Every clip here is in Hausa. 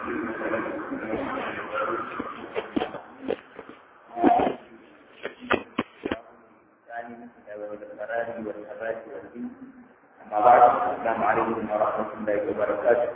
أما بعد السلام عليكم ورحمة الله وبركاته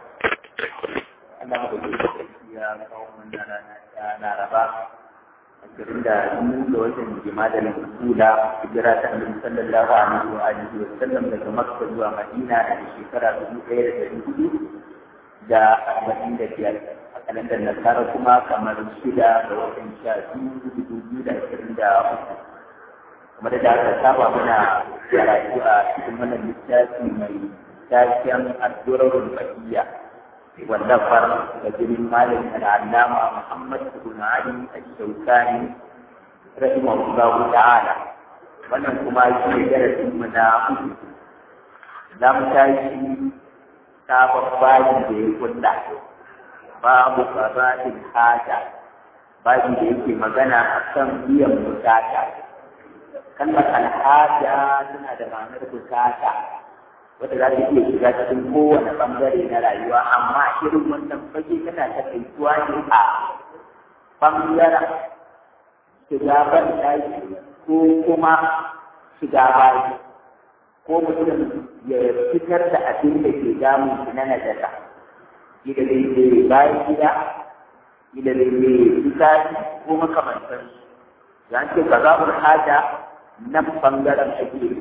أنا أقول يا قوم أنا ربا ashirin da biyu da watan jima'a kula hijira ta annabi sallallahu alaihi wa alihi wa sallam daga makka zuwa madina da shekara dubu ɗaya da ɗari hudu da arba'in da biyar a kalandar nasara kuma kamar shida da watan sha biyu dubu biyu da ashirin da uku kamar da aka saba muna karatu a cikin wannan littafi mai taken addu'arul bahiyya والنفر كثير مالك العلامة محمد بن علي الشوكاني رحمه الله تعالى wannan kuma shi ne darasin mu na uku za mu tashi sabon bayi da ya kulla babu qada'il haja bayi da yake magana akan biyan bukata kalmar alhaja tana da ma'anar bukata wanda za ta iya shiga cikin kowane bangare na rayuwa amma irin wannan fage tana takaituwa ne a bangaren shiga ban ko kuma shiga bayi ko mutum ya fitar da abin da ke damun shi na najasa gida da ke bayan gida gida da ke fitari ko makamantar ya ce ka zaɓar haja nan bangaren ake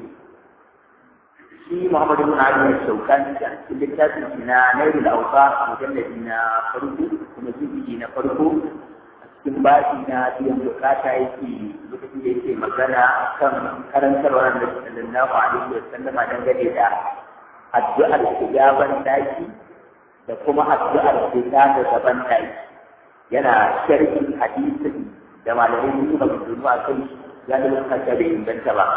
shi Muhammadu bin Ali ya shaukan a cikin littafin shi na Nairul Awsa mujalladi na farko kuma jibi na farko a cikin bashi na biyan bukata yake lokacin da yake magana kan karantarwar da sallallahu alaihi wa sallama dangane da addu'ar shigaban daki da kuma addu'ar fita da gaban daki yana sharhin hadisin da malamai suka gudu a kai ya da lokacin da inganta ba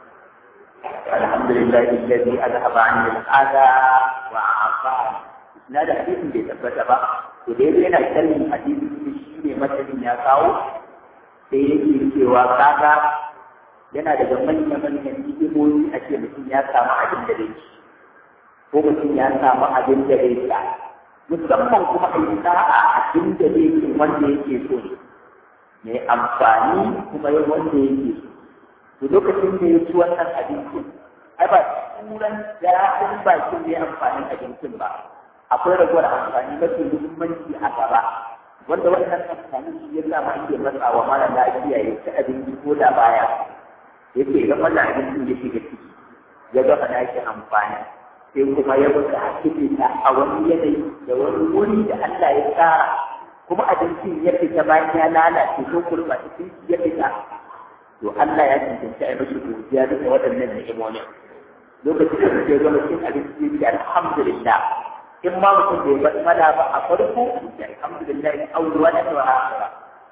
الحمد لله الذي أذهب عني الأذى وعافاني na da hadisin bai tabbata ba to dai yana kallon hadisin shi ne matsalin ya kawo sai yake cewa kaga yana daga manyan manyan hikimomi a ce mutum ya samu abin da zai ci ko mutum ya samu abin da zai sha musamman kuma a yi sa'a abin da zai ci wanda yake so ne mai amfani kuma wanda yake so to lokacin da ya ci wannan abincin ai ba turan daɗin bakin da ya amfanin abincin ba akwai ragowar amfani mafi muhimmanci a gaba wanda wannan amfani shi ya sa ma ake matsa wa mara lafiya ya ci abinci ko da baya yake ga wannan abincin ya shiga ciki ya ga fa yake amfani sai kuma ya buga hakika a wani yanayi da wani wuri da Allah ya tsara kuma abincin ya fita bayan ya lalace ko kurba cikin ya fita to Allah ya cancanci a mashi godiya duka waɗannan ni'imomin lokacin da mutum ya zama cin abinci da alhamdulillah in ma mutum bai bar mala ba a farko da alhamdulillah in aurewa da ta akhira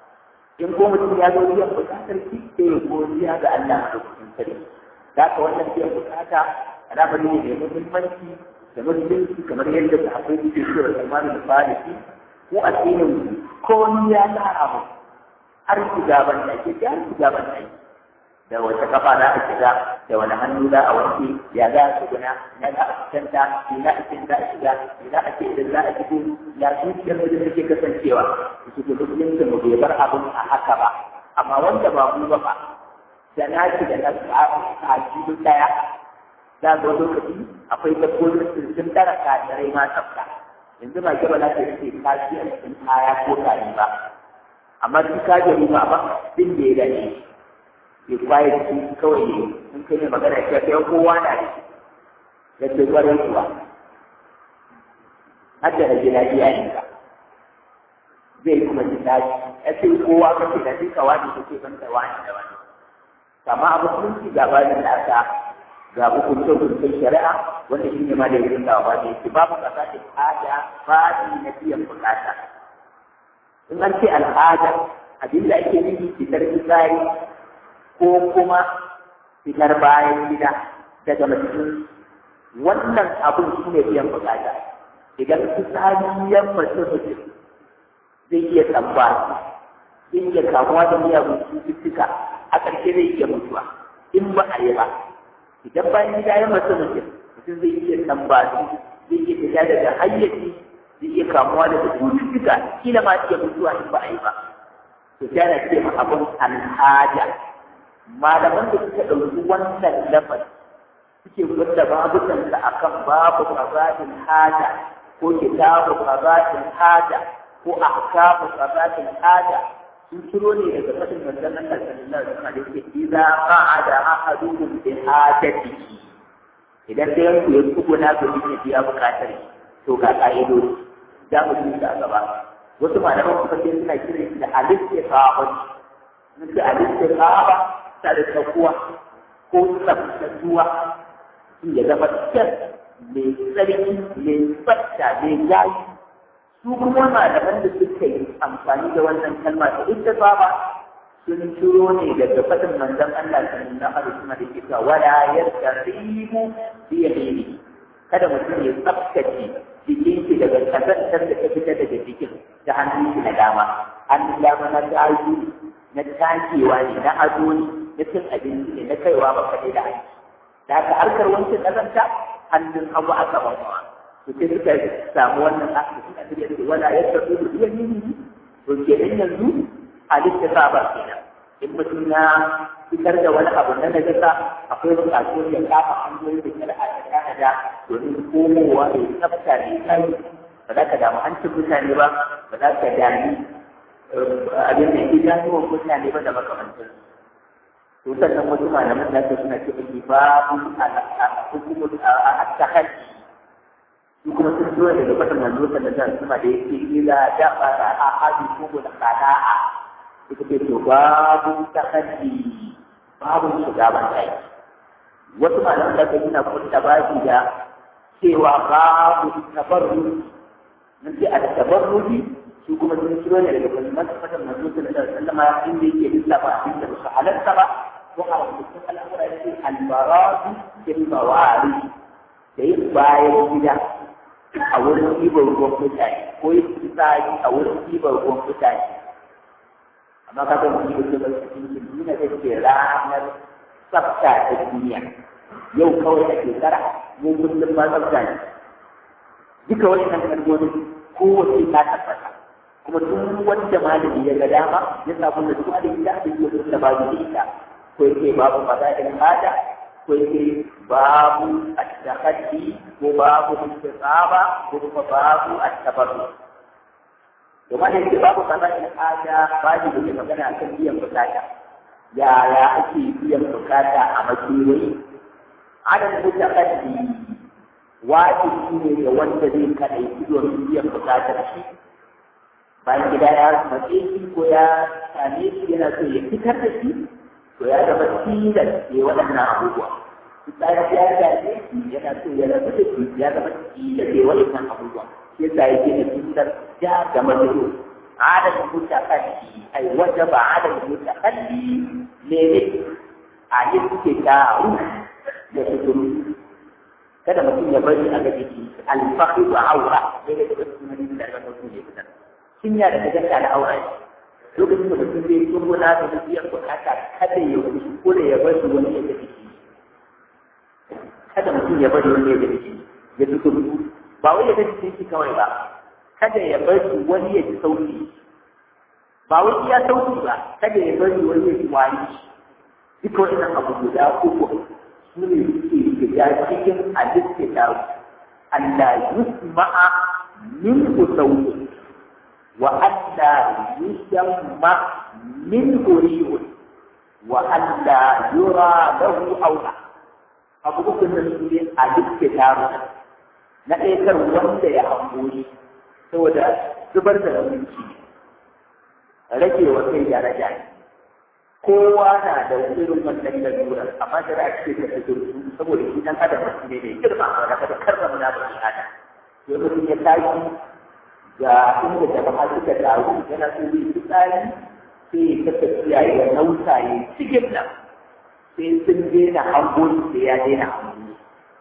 in ko mutum ya zo biyan bukatar ki sai ya godiya ga Allah a lokacin sarki da ka wannan biyan bukata al'amari ne mai muhimmanci da muhimmanci kamar yadda da akwai suke cewa zamanin farisi ko addinin ko ni ya tsara mu har shiga ban ɗaki har shiga ban ɗaki da wata kafa za a shiga da wani hannu za a wanke ya za a tsuguna ya za a fitanta ya za a cikin za a shiga ya za a ce idan za a fito ya zuciyar da take kasancewa su ke musulunci mu bai bar abin a haka ba amma wanda ba mu ba ba da na ci da na a cikin daya za ga lokaci akwai dabbobin sun sun tara kadirai ma tsafta yanzu ba ke ba za ta ce kashi a cikin kaya ko tari ba amma duk ka gari ba ba din da ya dace ke kwaye shi kawai ne in kai ne magana ya kai kowa na da shi da ke gwarin kuwa har da rage lafiya ne ka zai kuma ji daji ya ce kowa ka ce da duka wani ka ce ban da wani da wani amma a musulunci ga bayan da aka ga hukunce hukuncen shari'a wanda shi ne ma da yin da ba da yake babu kasa da tsada fadi na biyan bukata in an ce al'ada abin da ake nufi fitar fitsari ko kuma fitar bayan gida daga mutum wannan abin shi ne biyan bukata idan fitsari ya mutum mutum zai iya tsamba zai iya kamuwa da miyagun cututtuka a ƙarshe zai iya mutuwa in ba a yi ba idan bayan gida ya mutum mutum mutum zai iya tsamba zai iya fita daga hayyaci zai iya kamuwa da cututtuka kila ma iya mutuwa in ba a yi ba to sai ana ce ma abun alhaja malaman da suka ɗauki wannan lafaz suke gwada babukansa akan babu qaza'il haja ko kitabu qaza'il haja ko ahkamu qaza'il haja sun ciro ne daga fadin manzon Allah sallallahu alaihi wasallam da yake idza qa'ada ahaduhum bi hajatihi idan da yanku ya tsuguna ga ya biya bukatar to ga ka'idoji za mu ji a gaba wasu malaman kuma sai suna kiran shi da al-istiqama sun ce al-istiqama ta da tsakuwa ko tsaftatuwa ya zama kyan mai tsarki mai tsafta mai gayi su kuma malaman da suka yi amfani da wannan kalma ta ita ba sun ciro ne daga fadin manzon Allah sallallahu alaihi wasallam da ke wala yastarimu bi yamini kada mutum ya tsaftace jikin shi daga kazantar da ta fita daga jikin da hannun shi na dama hannun dama na tashi na takewa ne na ado ne na cin abinci ne na kaiwa ba kaɗai da aiki da haka harkar wancan kazanta hannun hagu aka bawa to sai suka samu wannan aka suka tafiya da wala ya tafi da iya yin to kenan yanzu halitta sa ba kenan in mutum ya fitar da wani abu na najasa akwai buƙatuwar ya kafa hanyoyi da shari'a ta tanada domin komowa da tsafta da kai ba za ka damu hancin mutane ba ba za ka dami abin da idanuwan mutane ba da makamantansu to sannan wasu malaman da su suna ce ake babu hukumar a tahaddi su kuma sun zo daga fatan manzo sallallahu alaihi wasallam da yake ila da fara a hadi ko da qada'a ita ce to babu tahaddi babu shiga ban kai wasu malaman da suna kunta babu da cewa babu tabarruji nan sai a tabarruji su kuma sun ciro ne daga kalmar fatan manzo sallallahu alaihi wasallam inda yake lissafa abin da su halatta ba ko a rubutun al'amura yake albaratu fil mawari da yin bayan gida a wurin ɗiban ruwan mutane ko yin fitsari a wurin ɗiban ruwan mutane amma ka zama shi da ke cikin duniya da ke ranar tsafta ta duniya yau kawai a shekara mun kullum ba tsafta ne duka wani nan kalmomin kowace ta tabbata kuma duk wanda malami ya ga dama ya samu da duk da ita da yake da babu da ita ko yake babu fadailin hada ko yake babu at-tahaddi ko babu istisaba ko kuma babu at-tabarru to ma yake babu fadailin hada babu da ke magana akan biyan bukata yaya ake biyan bukata a makewayi adadin mutaqaddi wajibi ne ga wanda zai kadai domin biyan bukatar shi bayan gida ya matse shi ko ya same shi yana so ya fitar da shi to ya zama tilas ya waɗannan abubuwa fitsari ya gaje shi yana so ya rabu da shi ya zama tilas ya waɗannan abubuwa shi yasa yake da tilas ya gama da yau adadin mutakalli ai wajaba adadin mutakalli ne ne a yi suke taru da suturu kada mutum ya bari a gaji alfahi wa aura daidai da sunan da aka mutum ya fitar cinya da gajanta da aure lokacin da mutum zai yi gona da biyar bukata kada ya wuce ko da ya bari wani ya tafi shi kada mutum ya bari wani ya tafi shi ya ji kudu ba wai ya tafi shi kawai ba kada ya bari wani ya ji sauki ba wai iya sauki ba kada ya bari wani ya ji wani duka wannan abu guda uku su ne suke shiga cikin halitta Allah yusma'a min sauki وألا يسمى منه ريح وألا يرى له أولى abu uku da su ne a duk taru na ɗaukar wanda ya hamburi saboda zubar da abinci rage wa kai da raja kowa na da irin wannan lalurar amma da za a ce ta zurfi saboda shi dan adam ne mai girma wanda kada karrama na bani adam sai mutum ya tashi ga inda jama'a suka taru yana so yi fitsari sai ya ta tafiya ya nausa ya cikin nan sai sun daina hangoni sai ya daina hangoni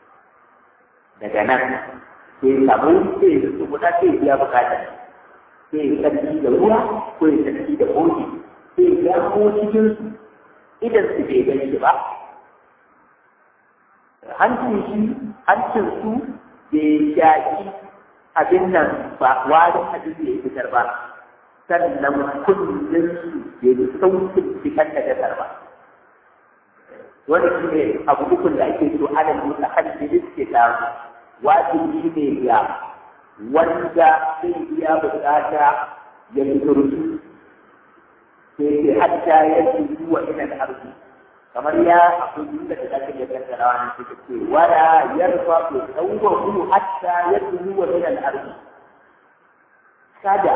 daga nan sai samu sai ya su guda sai ya bukata sai ya tsarki da ruwa ko ya tsarki da koki sai ya gamo cikin su idan su bai gani ba hancin shi hancin su bai shaƙi abin nan ba wani abin da ya fitar ba sannan kullum su ya yi sautin fitar da gasar ba wani shi ne abu ukun da ake so ana nuna hannun ke samu wajibi ne ya wanda zai iya bukata ya fiturtu sai ke hatta ya fi wa inan arziki kamar ya akwai da da zaka iya kaddara wani suka ce wala yarfa bi tawwahu hatta yadnu wa min al-ard kada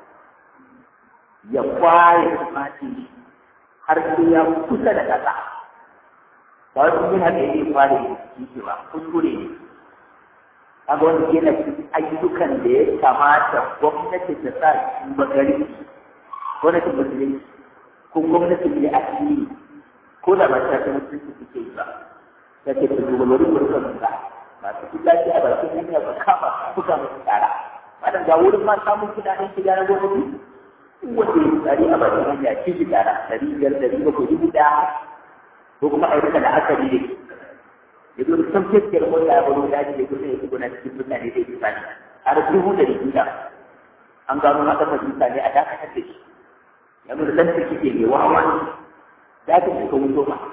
ya kwaye mati har sai ya kusa da kasa ba wai kun haka yake kwaye shi ba kuskure ne kaga wanda yana cikin ayyukan da ya kamata gwamnati ta sa shi bagari gwamnatin musulunci ko gwamnatin ne a cikin ko da ba ta san mutunci suke yi ba da ke da dubalori burkan ba masu kudaci a bakin hanya ba kama buga musu tsara wannan ga wurin ma samun kudaden shiga na gwamnati wanda ya tsari a bakin hanya ci shi tsara dari biyar dari bakwai dubu ɗaya ko kuma a yi da akari ne ya zo da san fiskiyar mota ya baro daji da kusa ya shigo na cikin mutane da ya tsani har dubu da riga an gano haka fahimta ne a dakatar da shi yanzu da ɗan take ne wawa za ta shiga wuto ba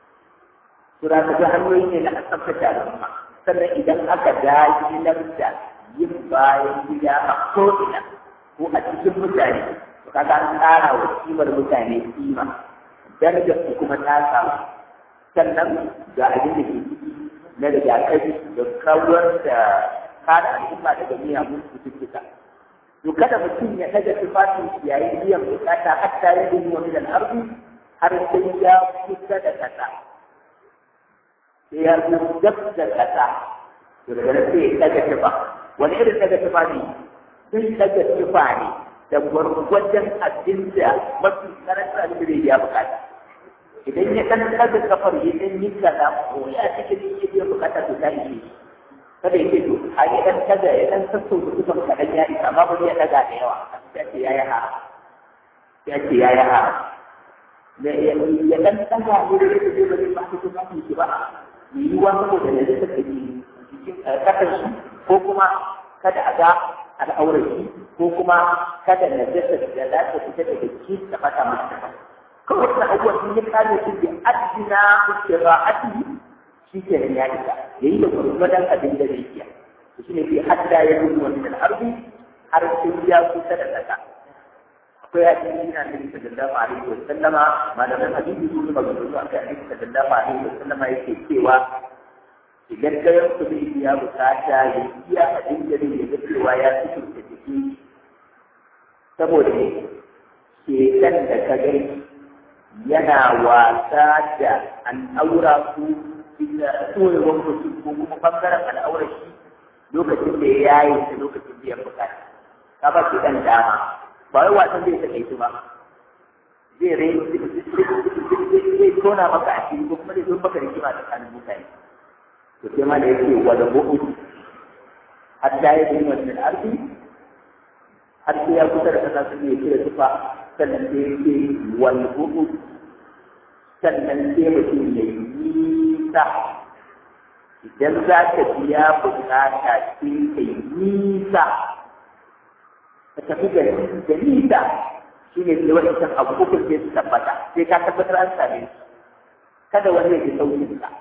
sura ta ga hanyoyi ne na tsaftace al'umma sannan idan aka dajilar da yin bayan gida a ko'ina ko a cikin mutane to kaga an tsara wa kimar mutane kima darajar su kuma ta samu sannan ga abin da ke ciki na rigakafi da kawar da kada al'umma daga miyagun cututtuka to kada mutum ya daga tufafin yayin biyan bukata hatta ya yi wani da arzi har sai ya kusa da kasa sai ya zo dab da kasa to daga nan sai ya daga tufa wani irin daga tufa ne sun daga tufa ne da gwargwajen abin da mafi karanta da zai ya bukata idan ya dan daga kafar ya dan yi kaza ko ya cikin ya biya bukata to ta yi kada ya ce to a yi dan daga ya dan sassauta tufan kaɗan ya isa amma ba ya daga da yawa ya ce ya yi ha ya ce ya yi ha da ya dan daga ne da yake zai bari ba su ba su ba yi yiwuwa saboda da zai take cikin kasar shi ko kuma kada a ga al'aurar shi ko kuma kada na jasa da za ta fita daga ki ta fata masa kawai wannan abubuwan sun yi kare su da adina istira'ati shi ke ya isa yayi da gurgurdan abin da zai iya shi ne fi hadda ya rubu wannan arzi har sai ya kusa da kasa akwai hadisi na Nabi sallallahu alaihi wa sallama malaman hadisi sun yi maganganu a kan Nabi sallallahu alaihi wa sallama yake cewa idan kayan ku zai biya bukata ya iya abin da zai ga cewa ya fito da jiki saboda ne shekan da ka gani yana wasa da al'aura ko tsorewar mutum ko kuma bangaren al'aura shi lokacin da ya yaye shi lokacin biyan bukata ka ba shi dan dama ba wai wasan zai take su ba zai rai zai tona maka a cikin ko kuma zai zo maka rigima tsakanin mutane to sai ma da yake wada bu'u hatta ya yi wannan arzi har sai ya kusa da kasa sun yi kira tufa sannan sai ya ce wal bu'u sannan sai mutum ya yi nisa idan za ka biya bukata sai ka yi nisa ka tafi da da nisa shi ne sai wani can abu uku sai su tabbata sai ka tabbatar an same su kada wani ya ji saukin ka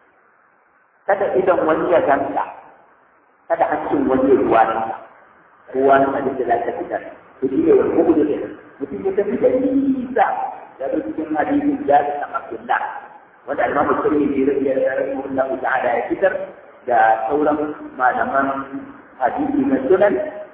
kada idan wani ya ganka kada hancin wani ya ruwa ka kowa na abin da za ka fitar to shi ne wani uku da mutum ya tafi da nisa da cikin hadisin jari na Abdullah wanda Imam Tirmidhi rahimahullahu ta'ala ya fitar da sauran malaman hadisi na sunan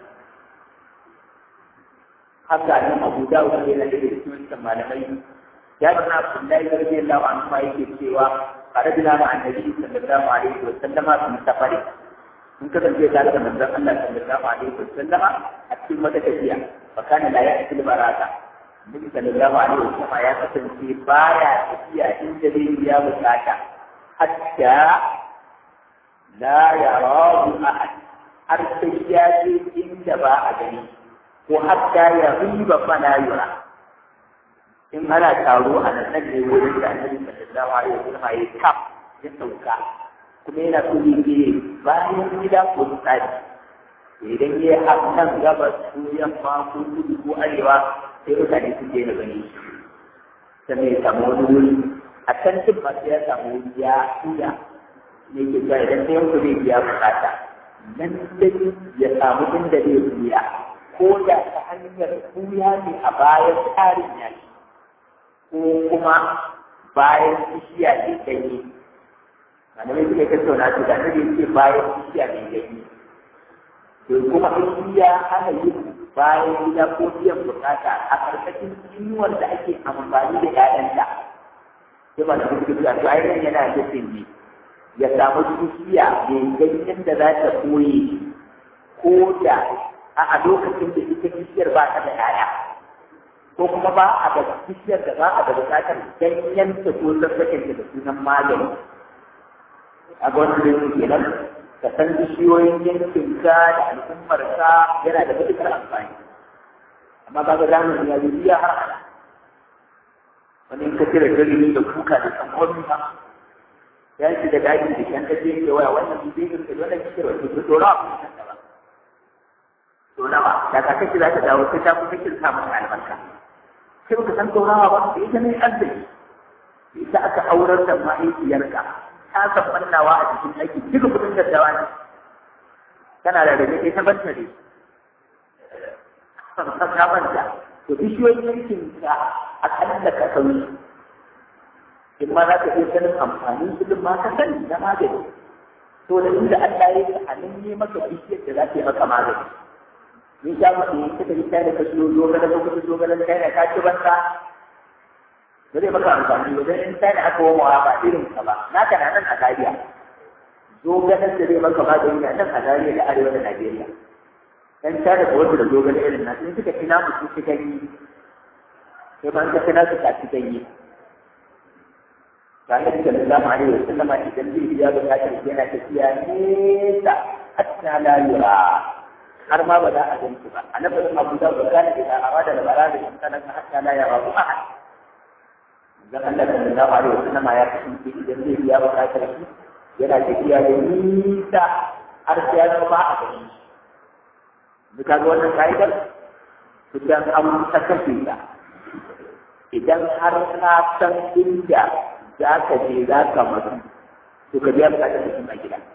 haka nan Abu Dawud ne na da cikin malamai ya bana Abdullahi radiyallahu anhu ma yake cewa qarabna ma annabi sallallahu alaihi wa sallama fi safari mun kasance tare da manzon Allah sallallahu alaihi wa sallama a cikin wata tafiya fa kana la ya'til baraka Nabi sallallahu alaihi wa sallama ya kasance baya tafiya inda zai biya bukata hatta la yarahu ahad har sai ya je inda ba a gani ko hatta ya riba fana yura in ana taro a nan nan ne wurin da annabi sallallahu alaihi wasallam ya kaf ya sauka kuma yana so ne ke bayan gida ko tsari idan ya yi nan gabas ko yamma ko kudu ko arewa sai mutane su je na gani sannan ya samu wani wuri a can duk masu ya samu wuri ya tuya ne ke cewa idan sai yanku zai biya bukata nan dai ya samu inda zai biya ko da ta hanyar tuya ne a bayan tsarin yaki ko kuma bayan bishiya ne ganye malamai suka tattauna su da nake ce bayan bishiya ne ganye to kuma in ya hana yin bayan gida ko biyan bukata a karkashin inuwar da ake amfani da ƴaƴanta sai ba da kuka to ai yana nufin ne ya samu bishiya mai ganyen da za ta koye ko da a lokacin da ita bishiyar ba ta da ƴaƴa ko kuma ba a da bishiyar da ba a da bukatar ganyen ta ko sassaken ta da sunan magani a ga wani rin kenan ka san bishiyoyin yankinka da al'ummarka yana da matuƙar amfani amma ka ga zamani ya yi har hada wani in ka cire dalilin da kuka da tsankwami ba ya shi da daji da kyan kaje ke waya wannan bibiyar da wannan kike wata to dora a kuma kanta ba to nawa da ka kace za ta dawo sai ta kuma kin sa mata albarka sai baka san dorawa ba sai ita ne arziki ita aka aurar da mahaifiyarka ta san mannawa a cikin aiki duka kudin daddawa ne tana da rage ita banta ne ta banta to bishiyoyin yankin ka akalla ka sauyi in ma za ka iya sanin amfanin su ma ka sani na magani to da inda Allah ya yi a nan ne maka bishiyar da za ta yi maka magani ni sha ma in kika yi kai da ka siyo dogara ko ka dogara kai da ka ci banza ba zai maka amfani ba dan in kai da aka wama ba irin ka ba naka na nan a Zaria dogaran da zai maka magani na nan a Zaria da arewa da Najeriya dan ta da wanda da dogara irin na in suka ci namu su ci gani sai ban ka kana su ka ci gani Kami sallallahu alaihi wasallam idan zai biya bukatar yana tafiya nesa hatta la yura har ma ba za a gan ba a nafasin abu da ba gane da a wada da bara da in kana hatta la yara bu ahad dan Allah sallallahu alaihi wasallam ya kasance idan zai biya bukatar shi yana tafiya da nisa har sai ya zama a gani shi ka ga wannan ka'idar idan an ta kashe ta idan har ka san inda za ka je za ka mutu to ka biya bukatar mutum a gida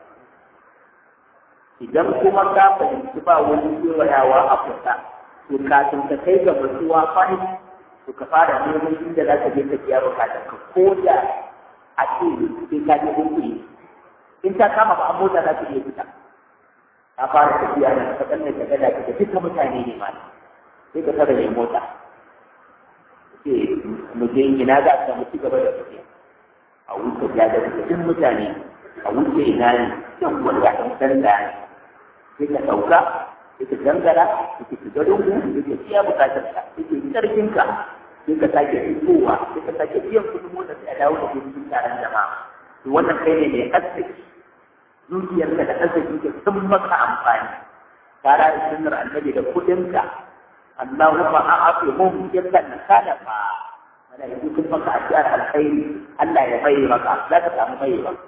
idan kuma ka fahimci ba wani kewayawa a kusa to kafin ka kai ga mutuwa fahim to ka fara neman inda za ka je ka biya bukatar ka ko da a ce sai ka je kuɗi in ta kama ba a mota za ka iya fita ka fara tafiya da ka tsanne ka gada ka duka mutane ne ma sai ka tara mai mota ce mu je ina za ka mu ci gaba da tafiya a wuce ya da duk mutane a wuce ina ne yan wanda kan san da sai ka dauka sai ka dangara sai ka shiga dungu sai ka biya bukatar ka sai ka yi karfin ka sai ka sake fitowa sai ka sake biyan kudin mota sai a dawo da ke cikin taron jama'a to wannan kai ne mai arziki zuciyarka da arziki ka sun maka amfani tare da sunnar annabi da kudinka Allahumma a'afihum yakan kalafa malaiku sun maka addu'ar alkhairi Allah ya mai maka za ka samu mai ba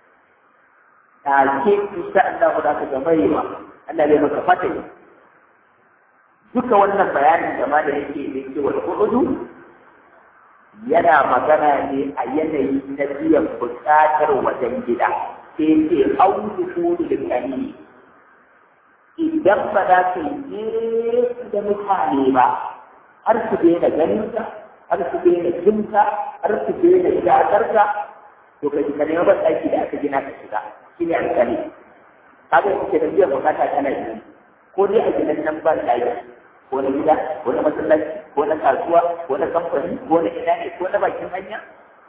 take insha Allah za ka ga mai ba Allah zai maka fata duka wannan bayanin da ma da yake da yake wal hudu yana magana ne a yanayi na biyan buƙatar wajen gida sai ce audu kudu da idan ba za ka yi da mutane ba har su daina ganin ka har su daina jin ka har su daina shakar ka to ka ka nema ban ɗaki da aka gina ka shiga shi ne alƙali kaga yake da biyan bukata kana yi ko dai a gidan nan ban ɗaki ko na gida ko na masallaci ko na kasuwa ko na kamfani ko na ina ne ko na bakin hanya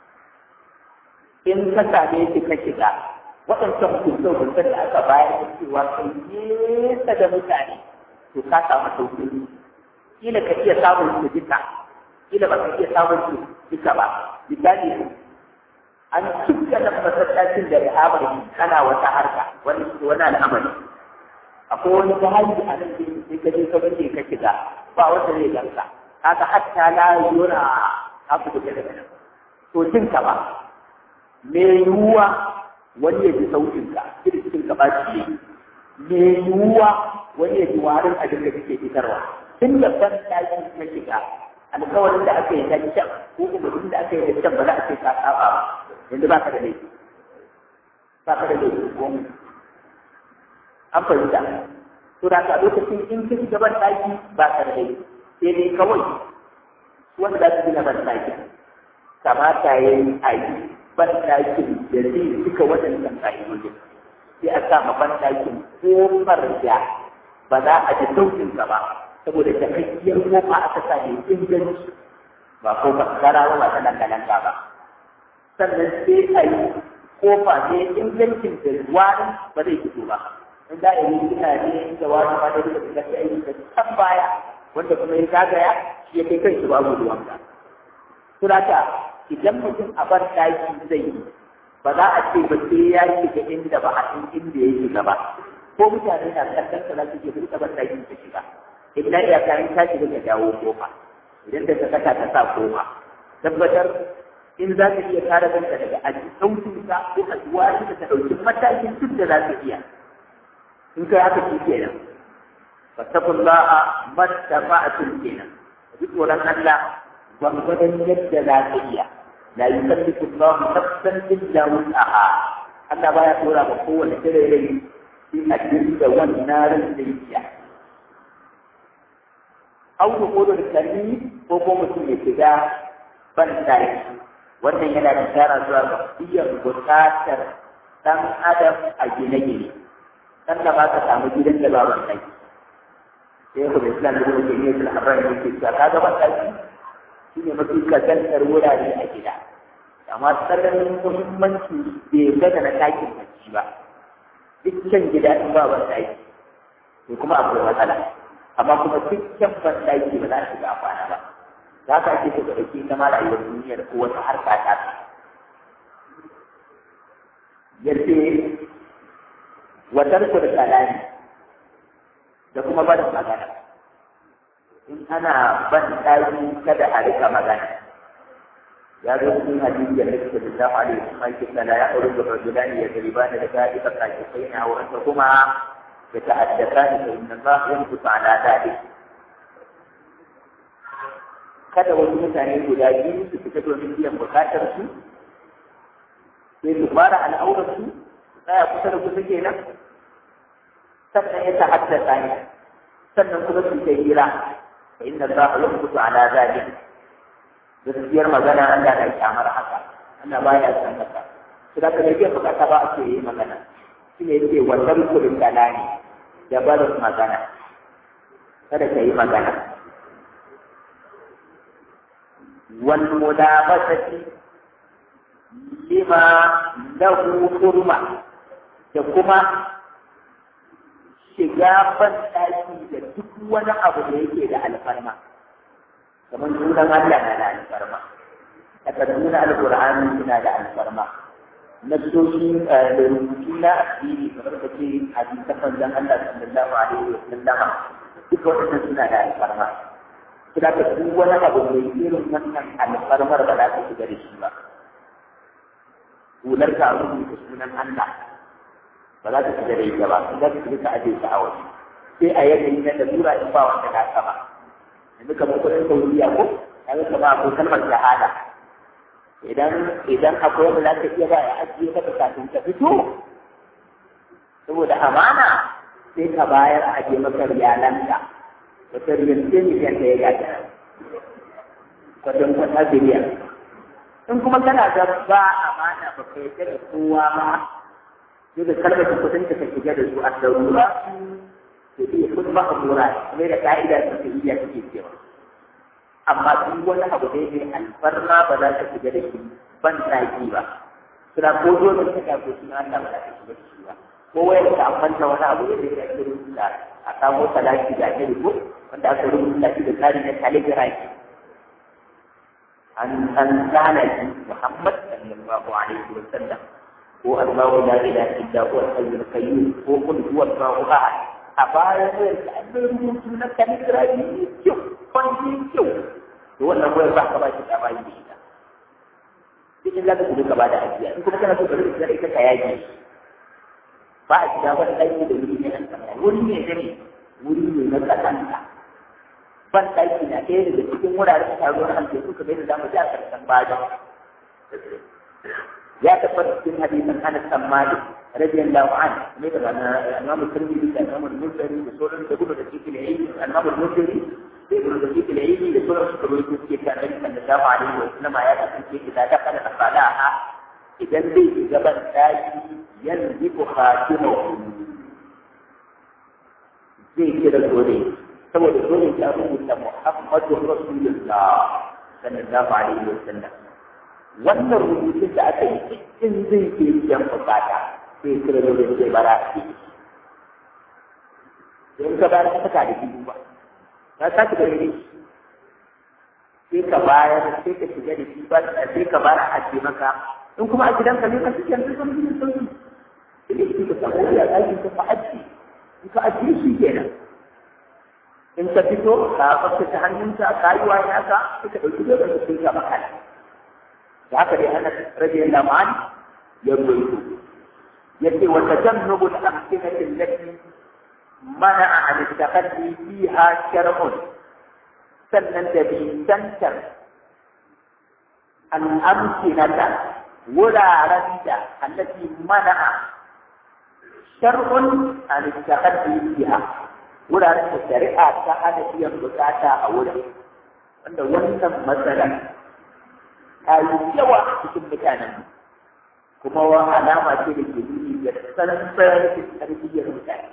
in ka same shi ka shiga waɗancan hukunce-hukuncen da aka bayar da cewa kai nesa da mutane to ka samu sauƙi kila ka iya samun su duka kila ba ka iya samun su duka ba misali an cika da masallacin da rihabar kana wata harka wani wani al'amari akwai wani jahali a nan sai ka je ka bace ka shiga ba wanda zai ganka kaga hatta la yura abu da daga nan to jin ka ba me yiwuwa wani ya ji sautinka kirkin ka ba shi me yiwuwa wani ya ji warin abin da kake fitarwa tun da ban ɗaki na shiga alkawarin da aka yi na can ko umarnin da aka yi na can ba za a ce ka saba ba yanzu ba ka da laifi ba ka da laifi ko an fahimta to da ka lokacin in ka shiga ban ɗaki ba ka da laifi sai dai kawai wanda za su gina ban ɗaki kamata ya yi a yi ban ɗakin da zai cika waɗannan ƙa'idojin sai a sa ma ban ɗakin kofar da ba za a ji sauƙinsa ba saboda takakkiyar kofa aka sa ne inganci ba kofa garawa ba ta dangalanga ba sannan sai a yi kofa ne ingancin da wani ba zai fito ba in za a yi gina ne da wani ba da duka da sai da can baya wanda kuma ya zagaya shi ya kai kanshi babu ruwanka. Surata idan mutum a ban ɗaki zai yi ba za a ce ba sai ya shiga inda ba a san inda ya shiga ba ko mutane na kallon ka za su ke duka ban ɗaki su shiga idan ya kayan ta shiga ka dawo kofa idan da sakata ta sa kofa tabbatar in za ka iya kare kanka daga aji sautin ka ko a zuwa da ta ɗauki matakin duk da za ka iya in kai haka shi kenan fattakullaha mattafa'atun kenan duk tsoron Allah gwangwadon yadda za ka iya la yukallifu Allahu nafsan illa wus'aha Allah baya tura ba kowane kire rai sai a dinga wannan ran da yake au da kodo da kalli ko ko mutum ya shiga ban dai wannan yana da tsara zuwa ga biyan bukatar dan adam a gine-gine dan da ba ka samu gidan da ba wannan sai ku da Islam da ke yi da haram ne ke ka ga ban dai shi ne mafi kasantar wurare a gida amma tsananin muhimmanci bai gaza na ɗakin bacci ba dukkan gida in ba ban ɗaki to kuma akwai matsala amma kuma dukkan ban ɗaki ba za a shiga kwana ba za ka ake so ka ɗauki ita ma rayuwar duniya da ko wata harka ta yace watar ku da kalami da kuma barin magana in ana ban ɗaki kada a rika magana ya zo cikin hadisi da Nabi sallallahu alaihi wasallam yake kana ya aure da rajulani ya garibana da ka'ida kai na wa anta kuma ya ta'addakani fa inna Allah yanfusu ala dalik kada wasu mutane guda biyu su fita domin biyan bukatar su sai su fara al'aurar su su tsaya kusa da kusa kenan sannan ya ta'addaka ne sannan kuma su ta hira fa inna Allah yanfusu ala dalik gaskiyar magana Allah na kyamar haka Allah baya san haka su da kake bukata ba ake yi magana shi ne yake wannan kurin kalani da barin magana kada ka yi magana wal mudabasati lima lahu hurma da kuma shiga ban da duk wani abu da yake da alfarma kamar sunan Allah na da alfarma aka nuna alqur'ani suna da alfarma nassoshi da rubutu na addini kamar da ke hadisan manzon Allah sallallahu alaihi wa sallam duka wannan suna da alfarma kira ka duk wani abu mai irin wannan alfarmar ba za ka shiga da shi ba hular ka rubuta sunan Allah ba za ka shiga da ita ba za ka shiga ka aje ta a waje sai a yanayi na lalura in ba wanda ka saba yanzu kamar kudin saudiya ko kaga kamar akwai kalmar shahada idan idan akwai wanda za ka iya ba ya ajiye maka kafin ka fito saboda amana sai ka bayar a ajiye maka riyalanka wata riyal ce miliyan da ya gata kwadon kwata biliyan in kuma kana da ba amana ba ka yarda da kowa ba sai da kalmar kudin da ka shiga da su a darura to iya kun ba a tura kuma da ka'ida ta iya take cewa amma duk wani abu da yake alfarma ba za ka shiga da shi ban tsaki ba suna ko dole ka ta ko suna Allah ba za ka shiga da shi ba ko wayar ka amfanta wani abu da yake ake rubuta a samu salati da ake rubuta wanda aka rubuta shi da tsari na calligraphy an an tsana shi Muhammad sallallahu alaihi wa sallam ko Allahu la ilaha illa huwa al-hayyul qayyum ko qul huwa Allahu ahad a bayan wayar ka an rubutu na calligraphy ne kyau kwanci kyau to wannan wayar ba ka ba shi da bayi da ita cikin za ka shiga ka ba da ajiya in kuma kana so ka rubuta ita ka yaki ba a shiga wani ɗaki da wuri ne an wuri ne da ne wuri ne na ƙasanta ban ɗaki na ɗaya daga cikin wuraren taruwar aljesu kamar yadda zamu ji a ƙarshen bada ya tabbata cikin hadisin Anas bin Malik radiyallahu anhu ne da Imam Tirmidhi da Imam Muslim da sauran da gudu da cikin ilmi Imam Muslim da gudu da cikin ilmi da sauran su kawai suke ta Annabi sallallahu alaihi wa sallam ya kasance idan da kada da fadaha idan zai shiga ban ɗaki yanzu khatimu zai kira dole saboda dole ya rubuta Muhammadu Rasulullah sallallahu alaihi wa sallam wannan rubutun da aka yi in zai ke biyan bukata sai kira dole zai bara a ciki in ka bayar ka saka da biyu ba ka saka da ne sai ka bayar sai ka shiga da shi ba sai ka bara a ce maka in kuma a gidanka ne ka cikin yanzu sun yi sun yi sai ka samu ya ɗaki ka fa'aji in ka ajiye shi kenan in ka fito ka tsaftace hannunka ka yi wani haka sai ka ɗauki dole ka sai ka maka da haka dai ana rage laman ya ruwaito yace wa tajannubu al-amkinati allati mana'a an taqaddi fiha shar'un sannan da bisantar al-amkinata wuraren da allati mana'a shar'un an taqaddi fiha wuraren da shari'a ta hana biyan bukata a wurin wanda wannan matsalar ta yi yawa a cikin mutanen kuma wa alama ce da ke nuni da tsantsan tarbiyyar mutane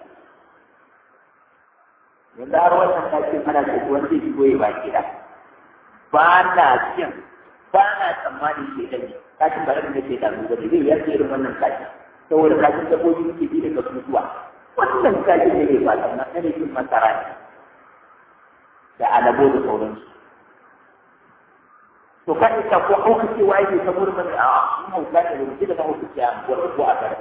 yanzu har wannan ɗakin ana ce wani zai shigo ya baki da ba na cin ba na tsammani ke da ne kashin ba da ke da ruwa da zai yarda irin wannan kashin saboda kashin dabbobi ke bi daga mutuwa wannan kashin da ke ba tsamman na ne cin masara ne da alabo da sauransu to kan ita ko hauka ce waye ne ta murmin a mun hauka ne da ji da hauka ce an ko ko a gare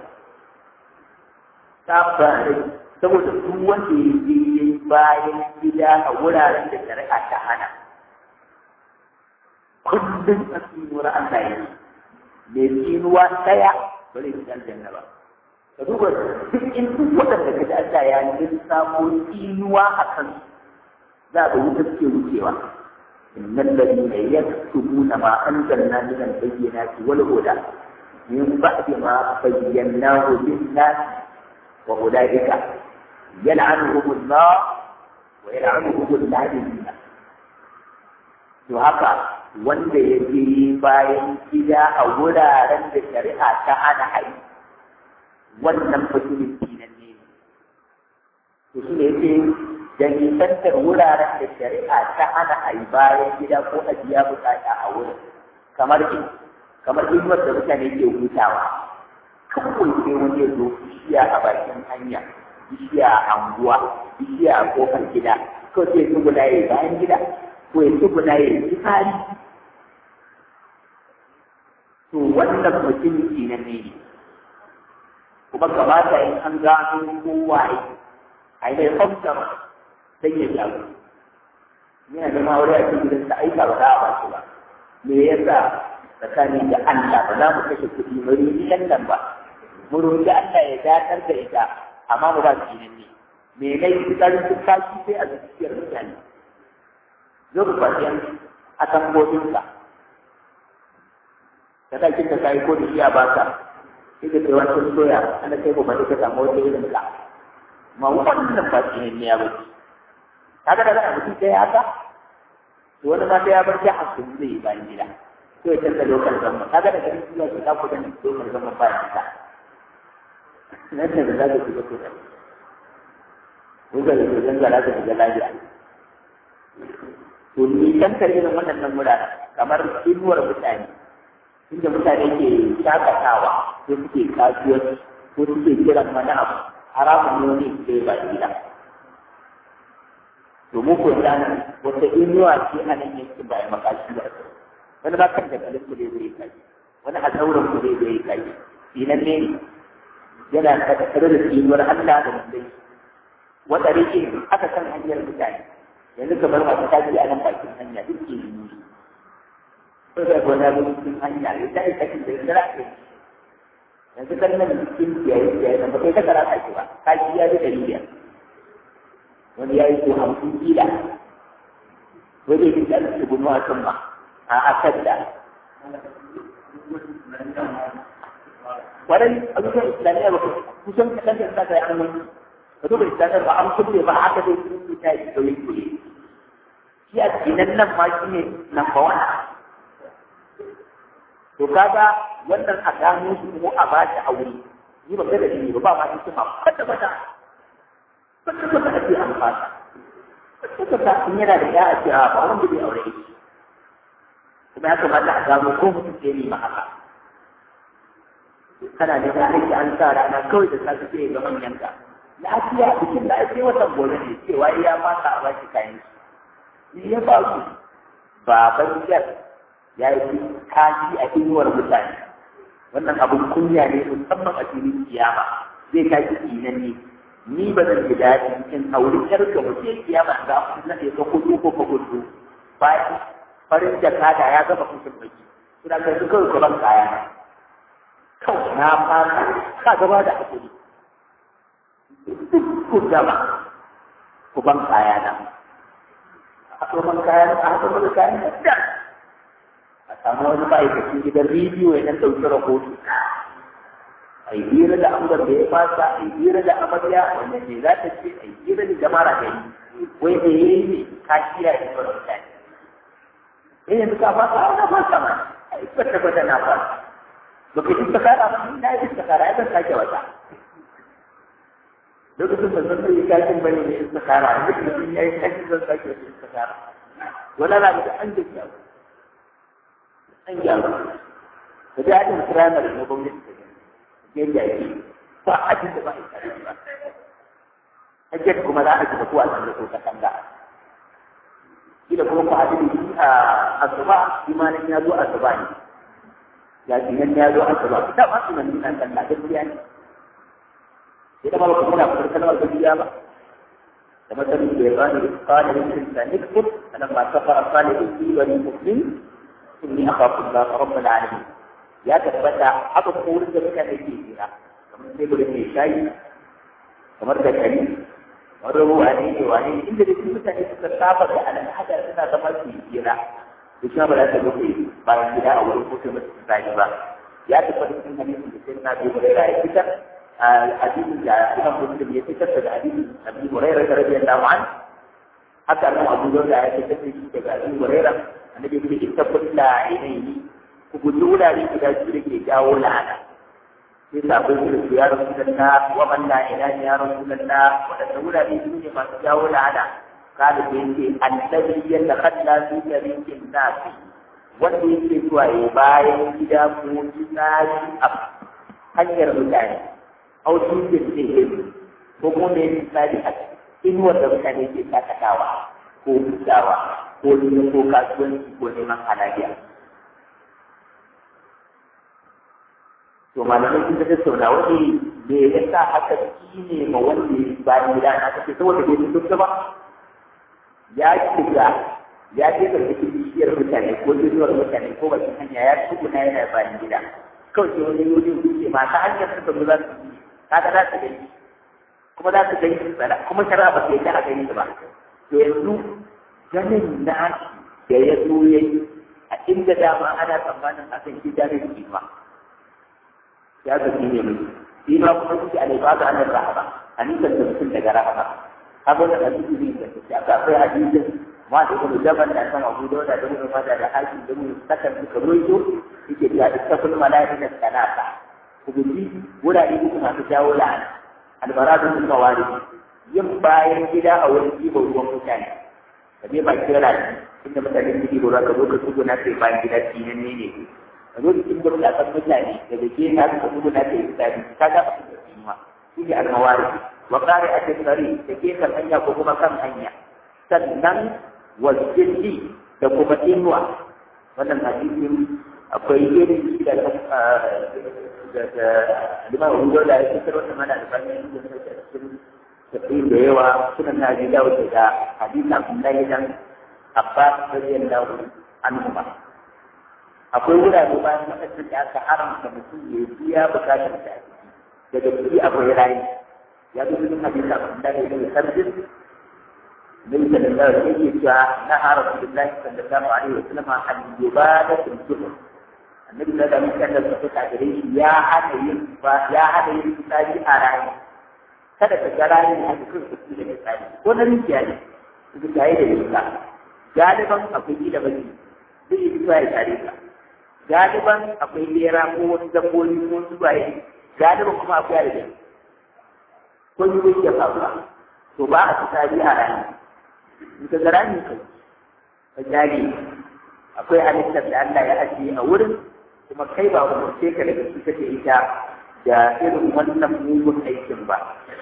ta ba saboda duk wanda ya je bayan gida a wuraren da shari'a ta hana kullum a tsinuwar Allah ya yi mai tsinuwa ɗaya ba zai fi aljanna ba ka duba duk in duk waɗanda ka ji Allah ya yi samo tsinuwa a kan za ka wuce suke wucewa إن الذين يكتبون ما أنزلنا من البينات والهدى من بعد ما بيناه للناس وأولئك يلعنهم الله ويلعنهم اللاعنون to haka wanda ya je bayan gida a wuraren da shari'a ta hana hai wannan fasirin dinan ne to shi ne yake da nisantar wuraren da shari'a ta hana a yi bayan gida ko a biya bukata a wurin kamar ke kamar inuwar da mutane ke hutawa kawai sai wani ya zo bishiya a bakin hanya bishiya a anguwa bishiya a kofar gida kawai sai su guda ya bayan gida ko ya su guda ya yi fari to wannan mutum na ne kuma kamata in an gano kowaye a yi mai famsar sai ya jago yana da mawari a cikin gidan ta aika ba za a ba shi ba me yasa tsakani da Allah ba za mu kashe kuɗi mu roƙi nan ba mu roƙi Allah ya dakar da ita amma mu ba su yi ne me ne fitsarin duk kashi sai a zuciyar mutane zo ku kwaci a tambobinka ka sa kin ka kai ko da shi a baka sai ka kai wani soya ana kai ko ba ka samu wata irin ka ma wannan ba shi ne ya bace kaga da kana mutum sai haka to wani ma sai ya bar jihar sun zai yi bayan gida to ya canza lokal zama kaga da garin zuwa ke kafa da lokal zama bayan gida nan ne da za ka shiga to da ko ga da zan zara ka shiga lafiya to ni tantar irin waɗannan wuraren kamar inuwar mutane inda mutane ke shakatawa ko suke kasuwanci ko suke kiran wani abu haramun ne wani ke ba gida to mu ko dan wata inuwa ce a nan yankin ba a makashi ba wani ba kan da kalin ku zai kai wani a sauran ku zai kai sinan ne yana da tare da inuwar Allah da mutum wata rike aka san hanyar mutane yanzu kamar masu kaji a nan bakin hanya duk ke yi ko da gona da cikin hanya ya ta yi kakin da ya zara yanzu kan nan cikin kiyaye kiyaye nan ba kai ka kara ka ba kaji ya ji dalili wani ya yi ko hamsin kila wani ya da su gudu a kan ma a akan da wadai abubuwan islamiyya ba kusan kaɗan da saka ya annan ka duba islamiyya ba an kulle ba haka dai sun yi ta yi sauyi kulle shi a cikin nan ma shi ne number one to kaga wannan a gano shi ko a ba shi aure ni ba kada ni ba ba ma shi ma kwata kwata kwata kwata ake amfani kwata kwata in yana da ya a ce a ba wanda bai aure shi kuma ya kamata a gano ko mutum ke ne ma haka kana da aiki an sa rana kawai da safe sai ga manyan ka lafiya bikin da ake watan gobe ne cewa ya mata a baki kayan shi ya ba su baban jar ya yi kashi a inuwar mutane wannan abin kunya ne musamman a filin kiyama zai kashi kinan ne ni ba zan ji daɗi in auri ƴar ka mutum kiyama ga na ɗaya ka kudu ko ka kudu bayan farin jakada ya gama kusur baki suna kai su kawai ban kaya na kawai na fata ka gaba da hakuri ku gaba ku ban kaya na a ban kaya na a haka da kayan da a samu wani ma'aikacin gidan rediyo ya ɗan ɗauki rahoto a yi hira da amgar da ya fasa a yi hira da amarya wanda ne za ta ce a yi hira da jama'a da yi wai da ya yi ne ka kiya da sauran mutane eh yanzu ka fasa a na fasa ma a yi kwata kwata na fasa ba ka yi sakara ba ni na yi sakara ya zan sake wata lokacin da zan yi kashin bane ne in sakara a duk mutum ya yi kashin zan sake wata sakara wala na da an da kyawu an gyaru da da ajin firamare na gwamnati da yadda yake ba ajin da ba a yi ba hajjar kuma za a ji ko a cikin ko katanga shi da kuma ku haɗu da shi a asuba imanin ya zo asuba ne ya ce nan ya zo asuba da ba su nan nan kan gaskiya ne sai da ba ku muna fitar kalmar gaskiya ba da masarin da ya bani qala lil insani kfur falamma kafara salihu fi bani muslim inni akhafu Allah rabbul alamin ya tabbata haka ko wurin da mutane ke jira kamar sai gurin mai shayi kamar da kari kamar ruwa ne ne wani inda da mutane suka saba da al'ada suna zama su yi jira da shi ba za ta rufe bayan gida a wurin ko kuma su tsari ba ya tabbata cikin hadisin da sai na bi hurairah ya fitar hadisin da Imam Muslim ya fitar da hadisin Abi Hurairah radiyallahu anhu haka nan Abu Dawud ya fitar da shi daga Abi Hurairah annabi ya ce tabbata la ainihi ku guji wurare guda biyu da ke jawo la'ana sai sabon su da ya rasu da na wa man la ilaha ya rasu da na wadanda wurare biyu ne masu jawo la'ana kada da yake annabi ya takalla fi tariqin nasi wanda yake zuwa ya bayan gida ko tsari a hanyar mutane au shi ke ko kuma ne tsari a inuwar da mutane ke sakatawa ko hutawa ko neman ko kasuwanci ko neman halaliya. To malamai sun ta tattauna wani me ya sa haka shi ne ma wanda ya bayan gida na kace saboda bai fito ba ya shiga ya je ga cikin bishiyar mutane ko bishiyar mutane ko bakin hanya ya tsuguna yana bayan gida kawai sai wani yodi wuce masu hanyar suka zo za su yi kaga za su gani kuma za su gani tsada kuma shara ba sai ta a gani ba to yanzu ganin nashi da ya zo ya yi a inda dama ana tsammanin a kan gida da kima ya ga ne mai shi ma kuma kuke a laifa ga annar rahama a nisan da mutum daga rahama haka da hadisi ne da shi aka akwai hadisin ma da kuma jaban da kan abu da da kuma ma da hakim da mu sakan suka roito yake da ittaqul malaika salata ku guji wurare uku masu jawo la'ana albaradu min mawari yin bayan gida a wurin ɗiban ruwan mutane ka je baki rana inda mutane suke gora ka zo ka tugu na kai bayan gida kinan ne ne ka zo cikin gurin akan mutane daga ke na ka tugu na kai tsari ka ga abin da kuma shi ne almawari wa qari a tsari da ke kan hanya ko kuma kan hanya sannan wasjidi da kuma inuwa wannan hadisin akwai irin shi da da liman Abu da ya fitar wannan mana da bayan da cikin tafiyin da yawa suna na ji dawo da hadisi Abdullahi dan Abbas radiyallahu anhu akwai wurare bayan lokacin da aka haramta mutum ya biya bukatar da daga ciki akwai rayi ya zo cikin hadisi Abdullahi dan Sarbis Nabi sallallahu alaihi wasallam yake cewa na har Rasulullahi sallallahu alaihi wasallam an yubada fil zuhur annabi da da mutan da suka ta gare shi ya hada yin ba ya hada yin tsari a rani kada ka ga rani a cikin su da tsari ko na rijiya ne su ga yi da yinka galiban akwai gida bane zai yi zuwa ya tare ka galiban akwai lera ko wasu dabbobi ko wasu baye galiban kuma akwai aljan ko yi zai iya faruwa to ba a tsari a rani in ka ga rani kai ka jage akwai halittar da Allah ya ajiye a wurin kuma kai ba umarce ka daga su kake ita da irin wannan mugun aikin ba.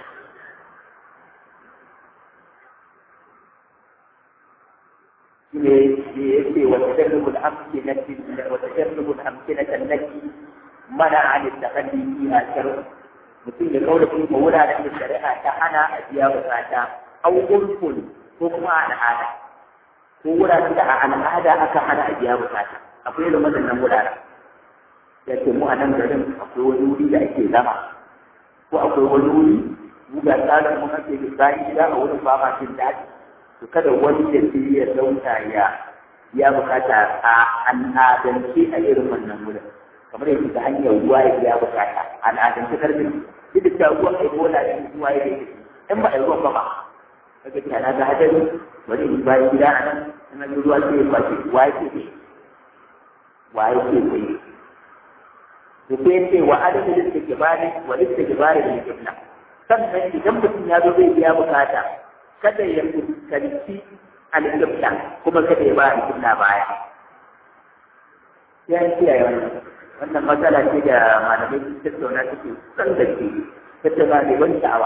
ne ya ce wata jarrubul amkinati wata jarrubul amkinati allati mana an takalli fiha shar'u mutum ya kaura kuma wuraren da shari'a ta hana a biya bukata au urfun ko kuma al'ada ko wuraren da a al'ada aka hana a biya bukata akwai irin waɗannan wuraren ya ce mu a nan garin akwai wani wuri da ake zama ko akwai wani wuri mu ga tsarin mu ake da bayan gida a wurin ba ma jin daɗi to kada wani ya ce ya zauna ya ya bukata a al'adance a irin wannan wurin kamar yadda ta hanyar ruwa ya biya bukata al'adance karfin duk da ruwa ai bola da ruwa ya yi in ba a yi ruwan ba ba kaga tana ga hadari wani in bayan gida a nan ina yi ruwa sai ya kwace wa yake ne wa yake ne to sai ce wa adadin da ke bani wa lissa ke bani da kibla sannan idan mutum ya zo zai biya bukata kada ya fuskanci al-qibla kuma kada ya ba al-qibla baya ya kiyaye wannan wannan matsala ce da malamai sun tattauna suke san da ke tattauna da wani sha'awa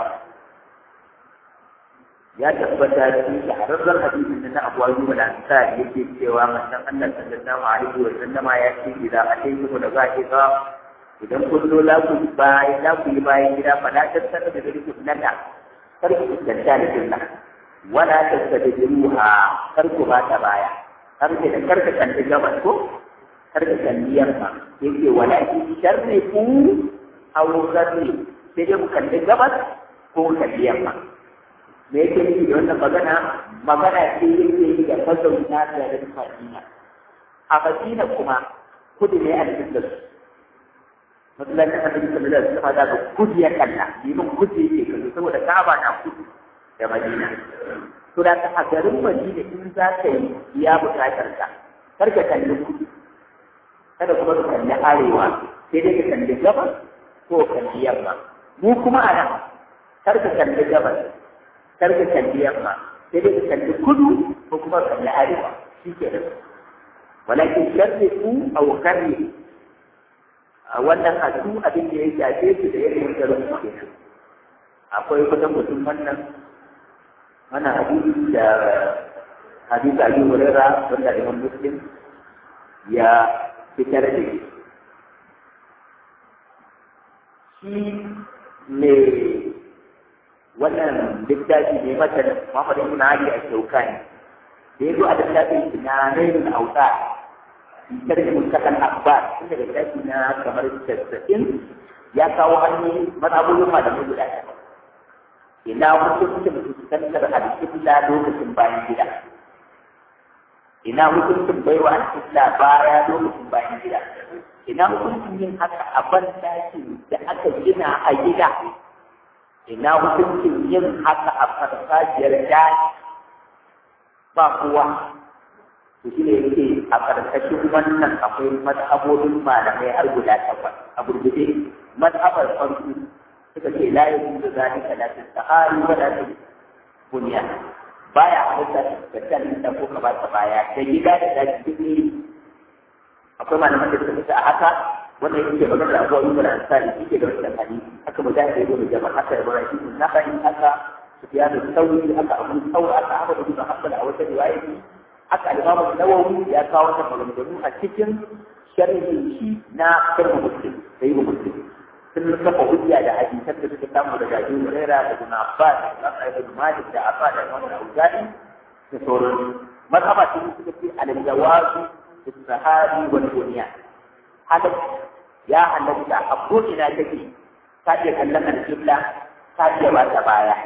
ya tabbata cikin shahararren hadisin da na Abu Ayyub al-Ansari yake cewa manzon Allah sallallahu alaihi wa sallama ya ce idan ataytu da za'iqa idan kun zo za ku bayan za ku yi bayan gida fa la tattara da gari nada kar ku tsanta da jinna wala tattadiruha kar ku ba ta baya kar ku da kar ka kalli gabas ko kar ka kalli yamma yake wala ki sharri ku aw sharri sai dai ku kalli gabas ko kalli yamma me yake nufi da wannan magana magana ce yake yi da mazauna garin Madina a Madina kuma kudu ne a cikin da su masallacin annabi sallallahu alaihi wasallam da kudu ya kalla limin kudu yake kallo saboda Ka'aba na kudu da Madina to da ka a garin Madina in za ka yi ya buƙatar ka kar ka kalli kudu kada kuma ka kalli arewa sai dai ka kalli gabas ko kalli yamma mu kuma a nan kar ka kalli gabas kar ka kalli yamma sai dai ka kalli kudu ko kuma kalli arewa shi ke da walakin sharri ku aw karri wannan hadu abin da ya shafe su da yadda garin su ke akwai kusan mutum wannan wannan hadisi da hadisi Abi Hurairah wanda Imam Muslim ya fitar da shi shi ne wannan littafi ne mata Muhammad ibn Ali al-Shawkani da yazo a littafin shi na Railul Awsa sharhi mutakan akbar inda littafi na kamar 90 ya kawo hannu mazhabulun malamai guda ɗaya ina hukuncin fuskantar alƙibla lokacin bayan gida ina hukuncin baiwa alƙibla baya lokacin bayan gida ina hukuncin yin haka a ban da aka gina a gida ina hukuncin yin haka a farfajiyar daji ba kowa to shi ne yake a ƙarƙashin wannan akwai mazhabobin malamai har guda takwas a gurguje mazhabar farko suka ce la yakun da zalika la tasahari wa la bunya baya halitta da kan da ko ka ba ta baya da gida da daji duk ne akwai malaman da suka a haka wannan yake magana da abuwa ibn ansari yake da wannan hadisi haka mu zai yi da jama'a haka ibrahim na kai haka sufyan al-thawri haka abu thawr haka ahmad ibn hanbal a wata riwaya haka al-imam an-nawawi ya kawo wannan maganganu a cikin sharhin shi na sharh muslim sai muslim sun kafa hujja da hadisan da suka samu daga Abu Hurairah da Ibn Abbas da Ibn Malik da Abbas da Imam Al-Auza'i da sauran mazhaba ce suka ce al-jawazu السهاري والبنيان هذا يا halatta a ko'ina take ta iya kallon alƙibla ta iya ba ta baya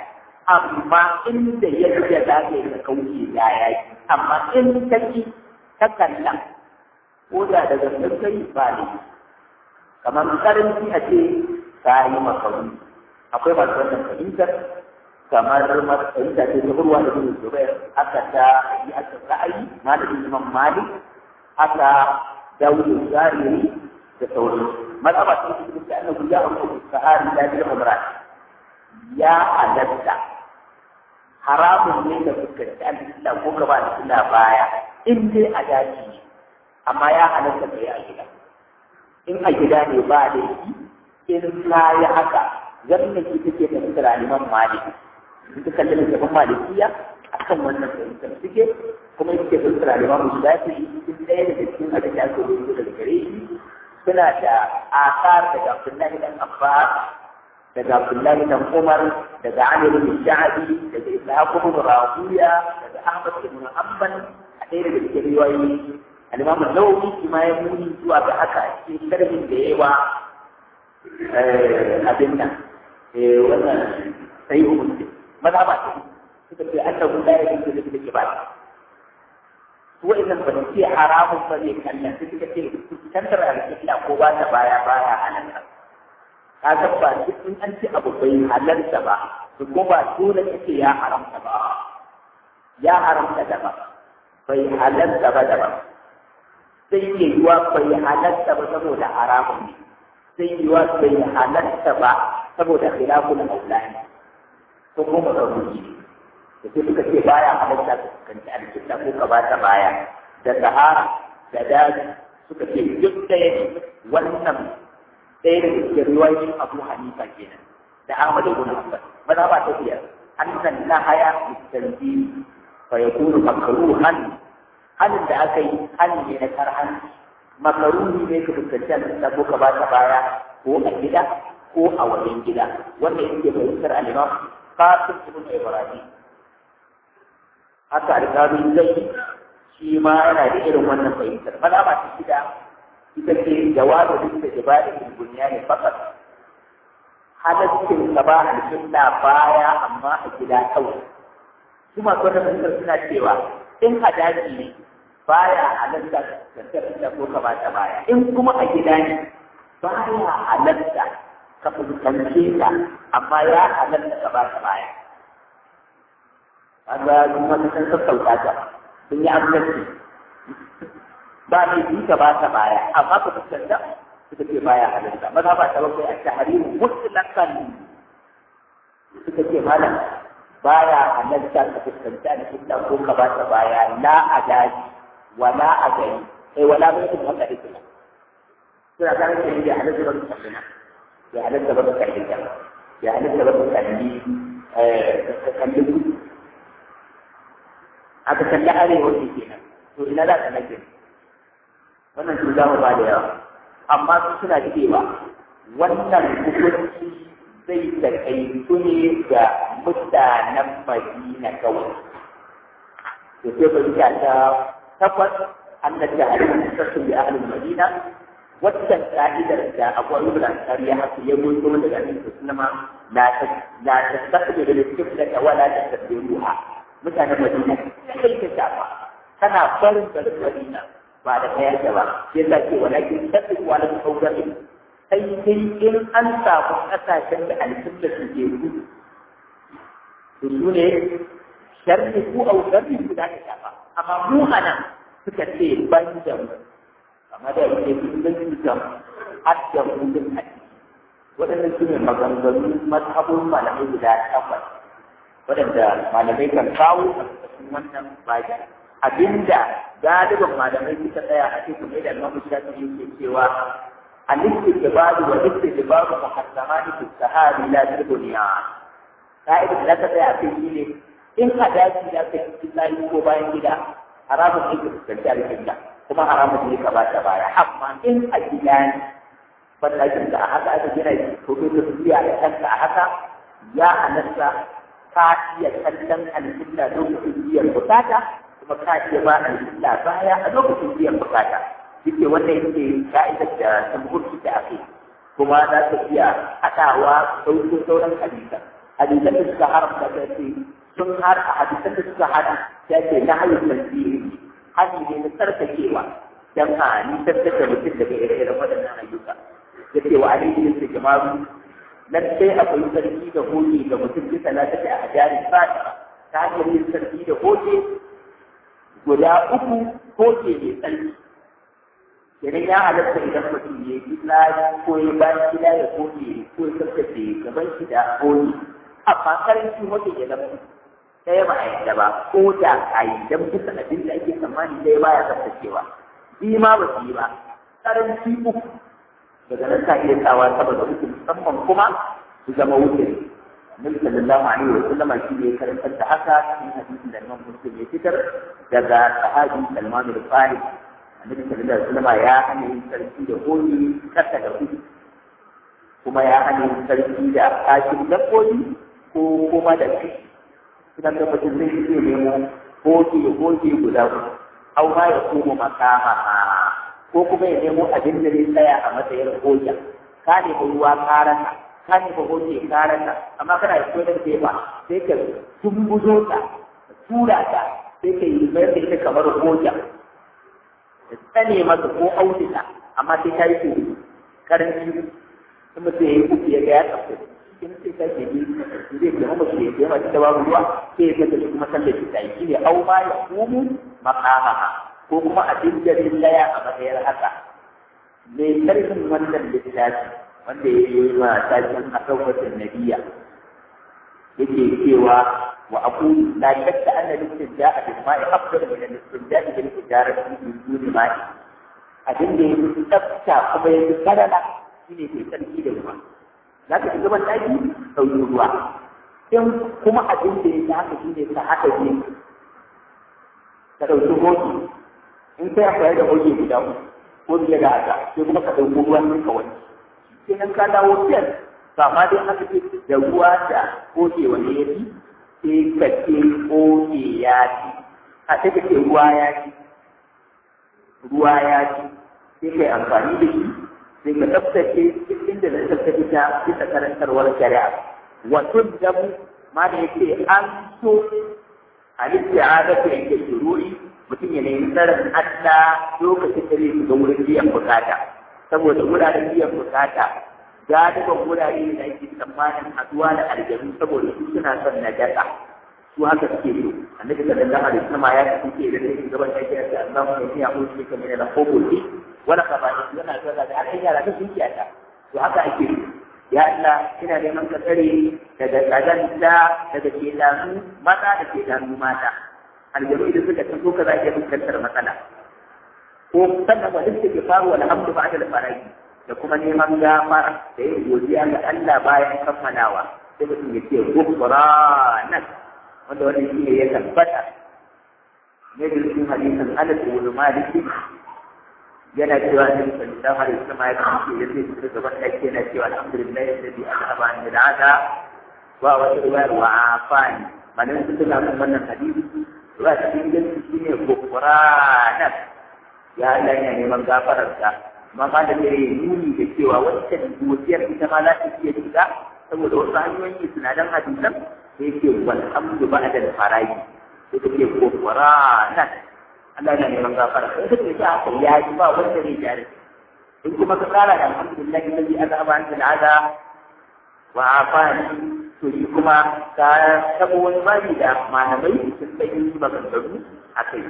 amma inda yadda za ka yi ka kauce ya yaki amma in ka ki ta kalla ko da daga kai ba ne kamar karanci a ce ka yi makaru akwai masu wannan fahimtar kamar fahimta ce ta urwa da bin zubair aka ta yi aka ra'ayi malamin imam malik aka dawudu zariri da sauransu mazhaba ta cikin da annabi ya abu sahari da bil umran ya halatta haramun ne da fuskanci Allah ko gaba da Allah baya in dai a daji ne amma ya halatta kai a gida in a gida ne ba da shi in ka yi haka wannan ki take da fitara liman malik in ka kalli da malikiya akan wannan fahimtar suke kuma yake fitara liman shafi cikin ɗaya daga cikin abin da aka rubuta daga gare shi suna da asar daga Abdullahi dan Abbas daga Abdullahi dan Umar daga Ali bin Sha'bi daga Ishaq bin Rawiya daga Ahmad bin Hanbal a ɗaya daga cikin riwayoyi Al-Imam An-Nawawi shi ma ya nuni zuwa ga haka a cikin sharhin da yawa abin nan wannan sai hukunci maza ba ce suka ce annahu la yajuzu lil kibari wa'annan ba su ce haramun ba ne kallon su suka ce tantar alƙibla ko ba ta baya baya halarta ka ga ba duk in an ce abu bai halarta ba su ko ba dole ce ya haramta ba ya haramta da ba bai halarta ba da ba sai ke yiwa bai halarta ba saboda haramun ne sai yiwa bai halarta ba saboda khilafun aulani ko kuma da ruji da sai suka ce baya halatta su kanci alƙibla ko ka bata baya da sahara da daji suka ce duk ɗaya ne wannan ɗaya daga cikin riwayoyin Abu Hanifa kenan da Ahmad ibn Hanbal maza ba ta biyar annan na haya mustanzi fa yakunu makruhan halin da aka yi hali ne na karhan makaruhi ne ka fuskanci alƙibla ko ka bata baya ko a gida ko a wajen gida wanda yake fahimtar al-Imam Qasim ibn Ibrahim haka alƙalin zai shi ma yana da irin wannan fahimtar maza ba ta shida ita ce jawabu duk da jibali da duniya ne fakat halaccin ka ba alƙilla baya amma a gida kawai su masu wannan fahimtar suna cewa in a daji ne baya halatta ka tafiya ko ka ba ta baya in kuma a gida ne baya halatta ka fuskance ta amma ya halatta ka ba ta baya kaga kuma ta san sassauta ta sun yi amince ba ne bi ka ba ta baya amma ka fuskanta suka ce baya halarta maza ba ta bakwai a tahrimu mutlaqan suka ce malam baya halarta ka fuskanta da kinta ko ka ba ta baya la a daji wala a gari sai wala bai kun wanda ake nan suna kan ce ya halarta ba ka kallina ya halarta ba ka kallina ya halarta ba ka kalli ka kalli aka kalli arewa ne kenan to ina za ka nake wannan su za mu ba da yawa amma su suna cewa wannan hukunci zai takaitu ne ga mutanen Madina kawai to sai fahimta ta takwas an da jahalin sassun da ahalin Madina waccan ka'idar da akwai ibn al ya hasu ya goyo daga annabi sallama la ta la ta tasbihu lil qibla wa la tasbihuha mutanen Madina sai ka shafa kana barin garin Madina ba da kayar da ba sai ta ce walakin tafi wala saurari sai dai in an samu kasashen da alƙibla su ke gudu to su ne sharri ko au sharri su da ka shafa amma mu anan suka ce ban da mu amma da yake sun da su kam hadda mu din a waɗannan su ne maganganu mazhabun malamai guda takwas waɗanda malamai kan kawo a cikin wannan baki abinda galibin malamai suka tsaya a cikin mai da Imam Shafi'i yake cewa al-istibadu wa al-istibadu muharramani fi sahari la fi dunya ka'ida da ka tsaya a cikin shine in ka dace da ka yi tsari ko bayan gida haramun ne ka fuskanci alƙibla kuma haramun ne ka ba ta baya amma in a gida ne bandakin da a haka aka gina to kai ka tafiya da kanka a haka ya halatta ka iya kallon alƙibla lokacin biyan bukata kuma ka iya ba alƙibla baya a lokacin biyan bukata yake wannan yake ka'idar da tamburki da ake kuma za ka iya haɗawa sauƙin sauran hadisa hadisan da suka haramta ta ce sun har a hadisan da suka hada ta ce na hayyar tasiri hali ne na tsarkakewa dan a nisan da mutum daga ire-iren waɗannan ayyuka ya ce wa alaihi da jama'u nan sai akwai sarki da hoge ga mutum bisa na tafi a hajjarin fata ta hanyar yin sarki da hoge guda uku hoge mai tsarki idan ya halatta idan mutum ya yi tsari ko ya bayan gida ya hoge ko ya tsaftace gaban shi da hoge amma karanci hoge ya zama ɗaya ba a yadda ba ko da a yi don bisa abin da ake tsammani ɗaya ba ya tsaftacewa bi ma ba su yi ba karanci uku daga nan ka iya tsawa saboda uku musamman kuma su zama wuce Nabi sallallahu alaihi wa sallama shi ne karantar da haka cikin hadisin da Imam Muslim ya fitar daga sahabi Salman al-Farisi Annabi sallallahu alaihi wa sallama ya hana yin sarki da koyi kasa da kuɗi kuma ya hana yin sarki da kashin dabbobi ko kuma da kai suna da mutum zai iya nemo goge goge guda uku au ma ya kuma makama ko kuma ya nemo abin da zai tsaya a matsayin hoja ka ne ba ruwa karanta ka ne ba hoje karanta amma kana da kodar tefa sai ka tumbuzo ta ka tura ta sai ka yi mayar da ita kamar hoja ka tsane masa ko auduga amma sai ka yi ko karanci in mutum ya yi kuku ya ga ya tsafe in sai ka ke yi zai ke mama shi ya mace da babu ruwa sai ya zata shi kuma sallar shi ta yi shi ne au ma ya kumu makamaha ko kuma abin da zai laya a matsayar haka mai karfin wannan littafi wanda ya yi wa tashin asawwatin nabiya yake cewa wa aqulu la shakka anna al-istijaa bil ma'i afdal min al-istijaa bil tijarati min duni ma'i abin da yake tsafta kuma yake karala shine ke tsarki da ruwa za ka shiga ban daki sauyi ruwa in kuma abin da yake haka shine ka haɗa biyu ka ɗauki hoki in sai akwai da hoki guda uku ko biya da haka sai kuma ka ɗauki ruwan ne kawai sai nan ka dawo fiyar to amma dai aka ce da ruwa da koke wanda ya fi sai ka ce koke ya ci a sai ka ce ruwa ya ci ruwa ya ci sai ka yi amfani da shi sai ka tsaftace inda na tsaftace ta bisa karantarwar shari'a wato damu ma da yake an so al-isti'adatu inda shururi mutum ya nemi tsarin Allah lokacin da zai shiga wurin biyan bukata saboda wuraren biyan bukata galiban wurare da ake tsammanin haduwa da aljanu saboda su suna son najasa su haka suke so annabi sallallahu alaihi wasallam ya ce da sai gaban da yake da Allah ya yi abu shi kamar da kokoki wala ka ba yana zaga da har yara ta sun kiyata to haka ake so ya Allah ina neman ka tsare daga kazanta daga kedanu mata da kedanu mata aljanu da suka taso ka za ka fuskantar matsala ko sannan ba duk ke faruwa alhamdu ba'da al-faraji da kuma neman gafara da yin godiya ga Allah bayan kammalawa sai mutum ya ce gufranak wanda wannan shi ne ya tabbata ne da cikin hadisin Anas ibn Malik yana cewa Annabi sallallahu alaihi wasallam ya kace ya ce da gaban ake yana cewa alhamdulillah alladhi azhaba an al-ada wa wa riwayar wa afani malan su tuna kan wannan hadisi ba cikin gaske shine gufranak ya Allah yana neman gafararsa amma ba da dare nuni da cewa wancan godiyar ita ma za ta iya shiga saboda wasu hanyoyi sinadaran hadisan da yake walhamdu ba da farayi da take kokora nan Allah yana neman gafara sai ka ce haka ya yi ba wanda zai jare in kuma ka kara da alhamdulillah alladhi azaba an al'ada wa afani to shi kuma ka tabo wani bani da malamai sun sai maganganu a kai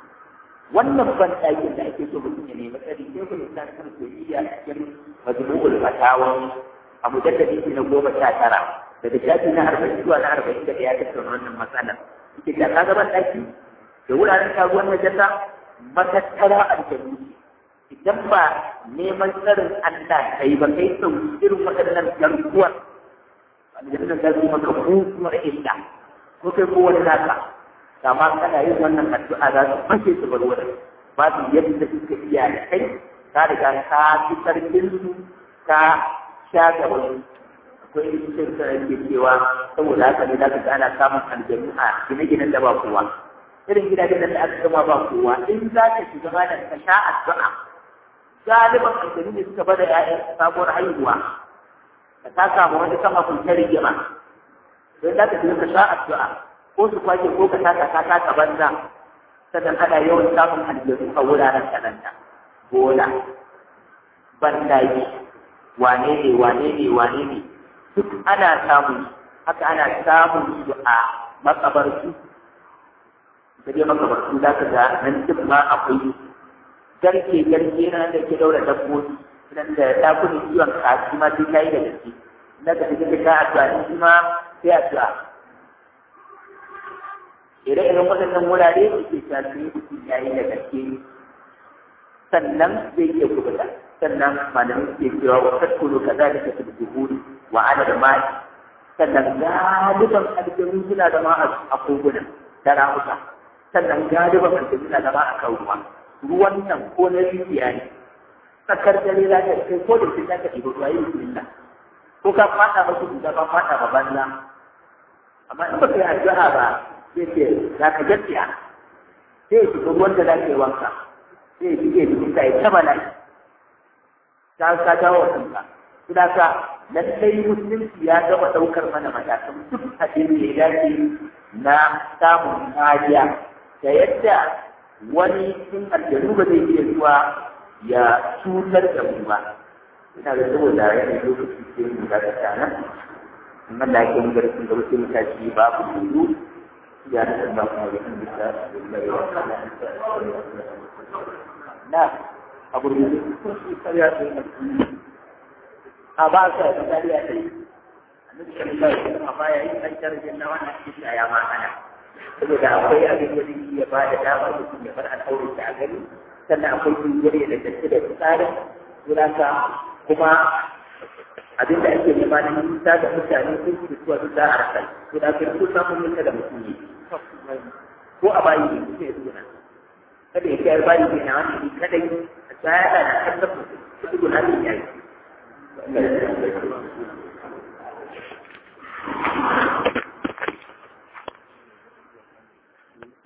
wannan ban ɗakin da ake so mutum ya nemi tsari sai ku nisa kan soyayya a cikin majmu'ul fatawan a mujaddadi shi na goma sha tara daga shafi na arba'in zuwa na arba'in da ya tattauna wannan matsalar yake da ka ban ɗaki da wuraren karuwar najasa matattara aljanu idan ba neman tsarin Allah kai ba kai sau irin waɗannan garkuwar aljannan za su maka mutuwar illa ko kai ko wani naka kama kana yin wannan addu'a za su fashe su bar wurin ba su yadda suka iya da kai ka riga ka fi sarkin su ka sha gaban akwai rikicin da yake cewa saboda haka ne za ka ga ana samun aljanu a gine-ginen da ba kowa irin gidajen da aka gama ba kowa in za ka shiga ma da ka sha addu'a galiban aljanu ne suka bada 'ya'yan sabuwar haihuwa ka ta samu wani kama kun ta rigima don za ka je ka sha addu'a ko su kwake ko ka taka ka taka banza sannan ana yawan samun aljanu a wuraren kananta bola bandaji wane ne wane ne wane ne duk ana samun haka ana samun su a makabartu da dai makabartu za ka ga nan duk ma akwai garke garke na da ke daura dabbobi nan da dakunan kiwon kaji ma sai ta yi da gaske na ka tafi ka addu'a in ma sai addu'a ire-iren waɗannan wurare da ke shafi mutum ya yi da gaske sannan zai iya kubuta sannan malamin ke cewa wa tattulu ka za ka fi duhuri wa ana da mai sannan galiban aljanu suna da ma a koguna da ramuka sannan galiban aljanu suna da ma a kan ruwa ruwan nan ko na rijiya ne tsakar dare za ka kai ko da shi za ka ɗiba ruwa yi bismillah ko ka faɗa ba su da ka faɗa ba banza amma in ba ka yi addu'a ba sai ce za ka gaskiya sai ya shiga ruwan da za ka yi wanka sai ya shige jikin ka ya taba lai ta ka dawo kanka kuma ka lallai musulunci ya gama ɗaukar mana matakan duk abin da ya dace na samun kariya da yadda wani cikin aljanu ba zai iya zuwa ya cutar da mu ba ina da saboda yanayin lokaci sai mu ga ta tana in Allah ya mu garkin da wasu mutaci babu dudu ya da Allah kuma da kan bisa na abu da ko shi kariya da a ba sa da kariya da annabi sallallahu alaihi wasallam ba ya yi an tarjin na wannan cikin ya ma ana saboda akwai abin da zai iya ba da damar mutum ya bar al'aurin a gani sannan akwai jingire da tafi da tsarin suraka kuma abin da ake nema na nisa da mutane sun fi suwa su za a rasa to da kai ko samun nisa da mutum ne ko a bayi ne su ne suna kada ya kai bayi ne na wani ne kada yi a tsaya da na kallon mutum su guna ne ya yi